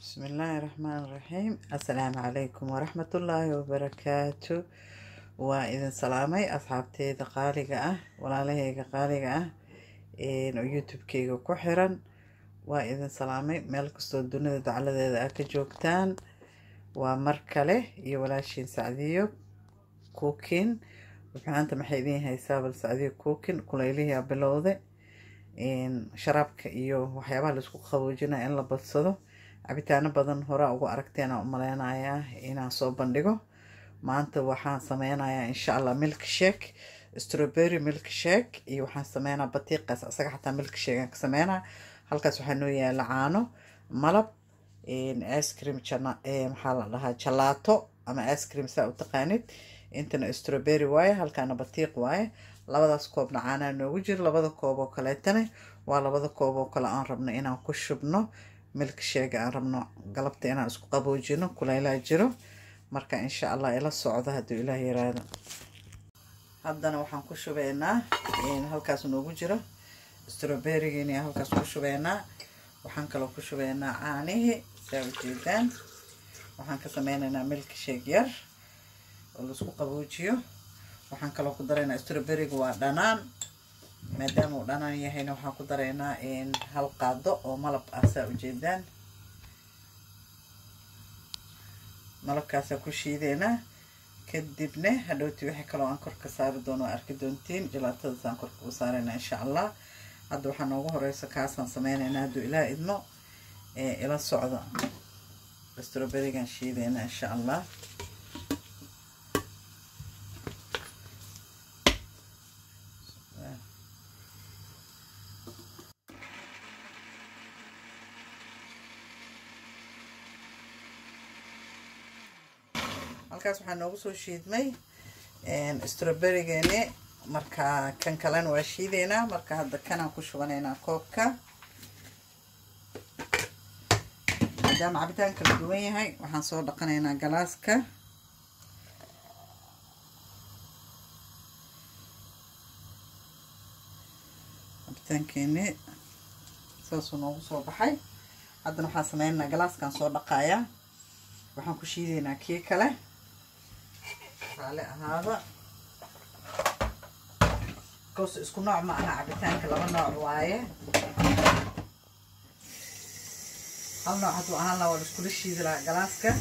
بسم الله الرحمن الرحيم السلام عليكم ورحمة الله وبركاته وإذن سلامي أصحابتي قالقة أه ولا لهيك قالقة أه إن يوتيوب كيغو كحرا وإذن سلامي ميل كستو الدنيا دعالة ذا أكا جوكتان ومركلة يولاشين سعديو كوكين وحانتا محيدين هاي سابل سعديو كوكين كليليه بلوذي إن شرابك إيو وحيابها لسكو خوجنا إن لبصدو cabitaano badan horaa ugu aragteen aan u maleynayaa inaan soo bandhigo maanta waxaan sameynayaa insha allah milk shake strawberry milk shake iyo waxaan sameynaa batiiqaas asaga xataa milk shake aan ka sameynaa halkaas waxaa noo yaala caano malab ice cream maxaa la dhahaa jalaato ama ice cream saa u taqaanid intana strawberry waaye halkaana batiiq waaye labadaas koobna caanaa noogu jiro labada koob oo kaleetana waa labada koob oo kale aan rabno inaan ku shubno milk sheega aan rabno galabta inaan isku qaboojino kuleylaa jiro marka insha allah ila socdo hadduu ilaah yiraahdo haddana waxaan ku shubeynaa halkaas noogu jiro strawberrygiini halkaas ku shubeynaa waxaan kaloo ku shubeynaa caanihii saa ujeedaan waxaan ka sameyneynaa milk sheeg yar oo laisku qaboojiyo waxaan kaloo ku daraynaa strawberryga waa dhanaan maadaama uu dhanaan yahayna waxaan ku daraynaa hal qaado oo malab ah saa ujeedaan malabkaasaa ku shiideynaa kadibna hadhowti wixii kaloo aan kor ka saari doono waa arki doontiin jalaatadaasaan korka u saaraynaa insha allah hadda waxaa noogu horeysa kaasaan sameyneynaa hadduu ilaa idmo ila socda strawberrygan shiideynaa insha allah halkaas waxaa noogu soo shiidmay strawberrygeeni marka kan kalena waa shiideynaa marka hadda kanaan ku shubanaynaa koobka maadaama cabitaan kala duwan yahay waxaan soo dhaqanaynaa galaaska cabitaankeeni saasuu noogu soo baxay haddana waxaan sameynaynaa galaaskaan soo dhaqayaa waxaan ku shiideynaa kii kale raali ahaada koos isku nooc ma aha cabitaanka laba nooc waaye hal nooc hadduu ahaan laha waa laiskula shiidi lahaa galaaska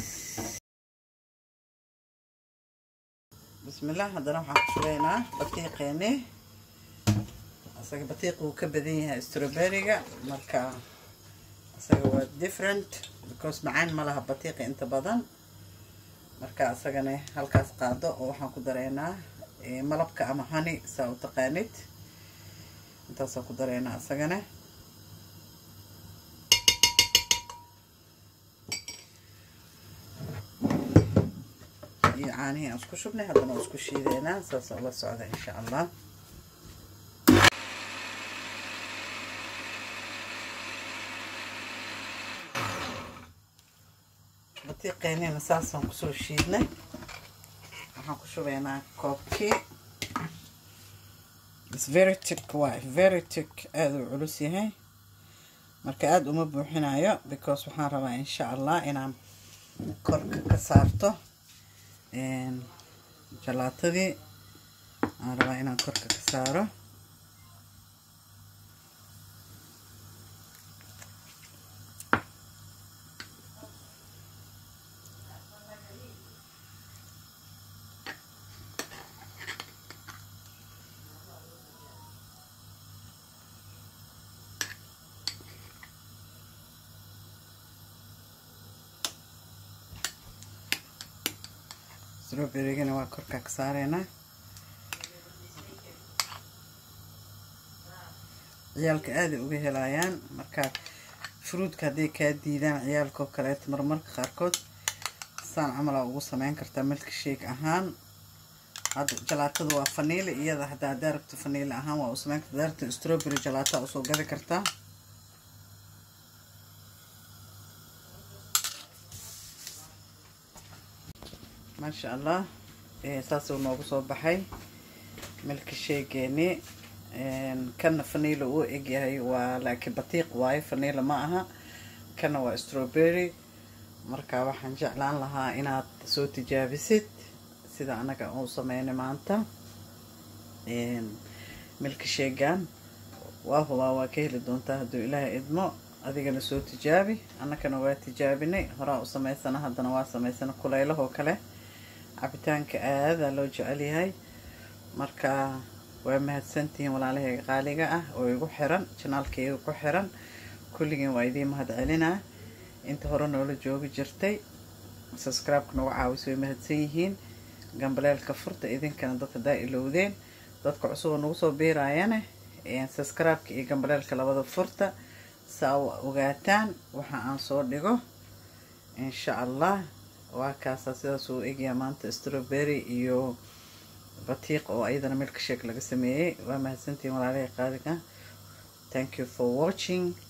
bismillah haddana waxaan ku shubeynaa batiiqeeni isaga batiiq wuu ka badan yahay strawberryga marka isaga waa different because macaan ma laha batiiqa inta badan marka isagana halkaas qaado oo waxaan ku dareynaa malabka ama hani saa u taqaanid intaasaan ku dareynaa isagana iyo caanihii aan isku shubnay haddana waa isku shiideynaa saasoo la socda insha allah batiiqeynina saasaan kusoo shiidnay waxaan ku shubeynaa koobkii very tick waay very tick aada u culus yahay marka aada uma buuxinayo because waxaan rabaa insha allah inaan korka ka saarto jalaatadii aan rabaa inaan korka ka saaro strawberrygana waa korkaa ka saareynaa ciyaalka aaday uga helayaan marka fruudka hadday kaa diidaan ciyaalkao kaleeto marmarka qaarkood saan camalaa ugu sameyn kartaa milka shake ahaan hadda jalaatada waa faniile iyada hadda haddaa rabto faniile ahaan waa u sameyn karta daarta strawberry jalaata usoo gadi kartaa maasha allah saasuu noogu soo baxay milka sheegeeni kana faniila uu egyahay waa laakiin batiiq waaye faniila ma aha kana waa strawberry marka waxaan jeclaan lahaa inaad soo tijaabisid sida anaga uu sameynay maanta milka sheegan waa hubaa waa ka heli doontaa hadduu ilaahay idmo adigana soo tijaabi annagana waa tijaabinay horaa u samaysana haddana waa samaysana kuleylahoo kale cabitaanka aadaa loo jecel yahay marka waa mahadsantihiin walaalahayga qaaliga ah oo igu xiran janaalkayga ku xiran kulligiin waa idiin mahad celinaa inta hore noola joogi jirtay subscribe-ka nagu caawis way mahadsan yihiin gambaleelka furta idinkana dadka daa ilowdeen dadka cusub oo nagu soo biiraayane subscribe-ka iyo gambaleelka labada furta saa u ogaataan waxa aan soo dhigo insha allah waa kaasaa sidaas uu egyaa maanta strawberry iyo batiiq oo ayadana milka sheek laga sameeyey waa mahadsantihiin walaalahai qaaliga thank you for watching